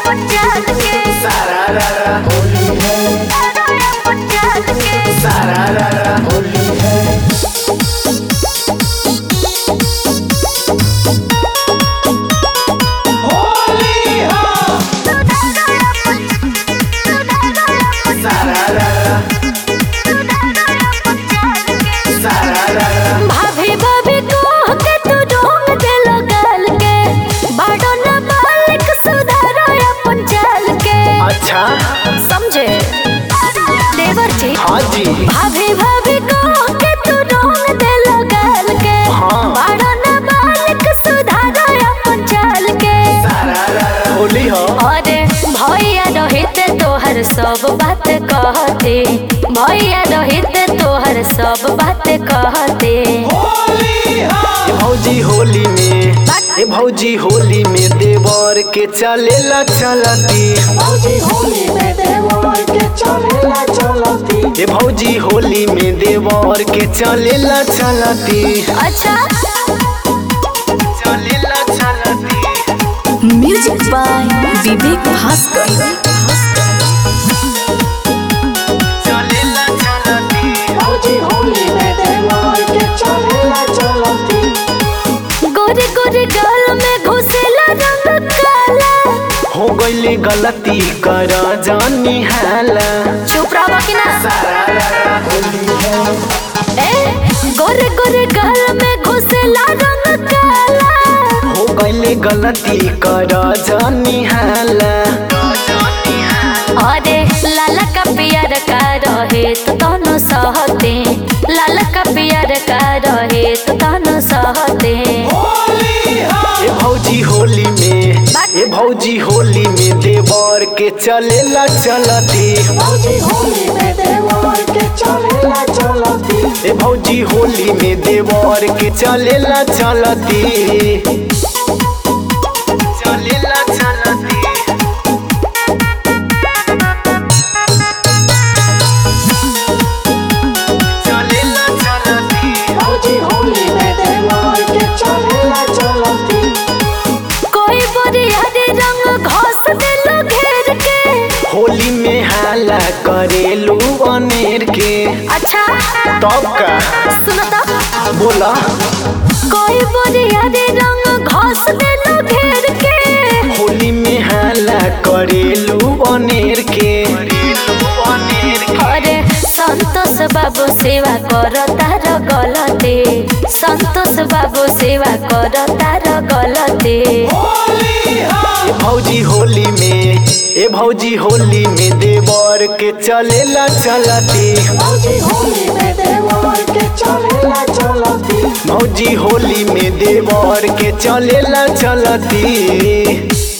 सारा रा रा होली है सारा रा रा होली है होली हाँ सारा रा रा सारा रा रा भाभी भाभी कह के तू ढोंग दे लगल के बाडो न मालिक सुधारो अपन चाल के अच्छा समझे देवर जी हाँ जी भाभी भाभी कह के तू ढोंग दे लगल के हाँ। बाडो न मालिक सुधारो अपन चाल के सारा रा रा होली हो अरे भैया रोहित तोहर सब बात कहते भैया रोहित तोहर सब बात कहते ए भौजी होली में ए भौजी होली में देवर के चलेला चलती भौजी होली में देवर के चलेला चलती ए भौजी होली में देवर के चलेला चलती अच्छा चलेला चलती म्यूजिक बाय विवेक भास्कर चलेला चलती भौजी होली में देवर के चलेला चलती गोरे गोरे गाल में घुसेला रंग काला हो गईले गलती कर जानी हाला चुप रहो कि ना सारा रा रा होली है ए गोरे गोरे गाल में घुसेला रंग काला हो गईले गलती कर जानी हाला अरे लाला का पियर का रहे तो तनो सहते लाला का पियर का रहे तो तनो सहते ए भौजी होली में ए भौजी होली में देवर के चलेला चलती भौजी होली में देवर के चलेला चलती ए भौजी होली में देवर के चलेला चलती चलेला चलती चलेला चलती भौजी होली में देवर के चलेला चलती कोई बोरिया रे रंग घोस देलो घेर के होली में हाला करेलू अनेर के अच्छा तब का सुनो तो बोला कोई बोरिया रे रंग घोस देलो घेर के होली में हाला करेलू अनेर के अरे संतोष बाबू सेवा कर तार गलते संतोष बाबू सेवा कर तार गलते ए भौजी होली में ए भौजी होली में देवर के चलेला चलती भौजी होली में देवर के चलेला चलती भौजी होली में देवर के चलेला चलती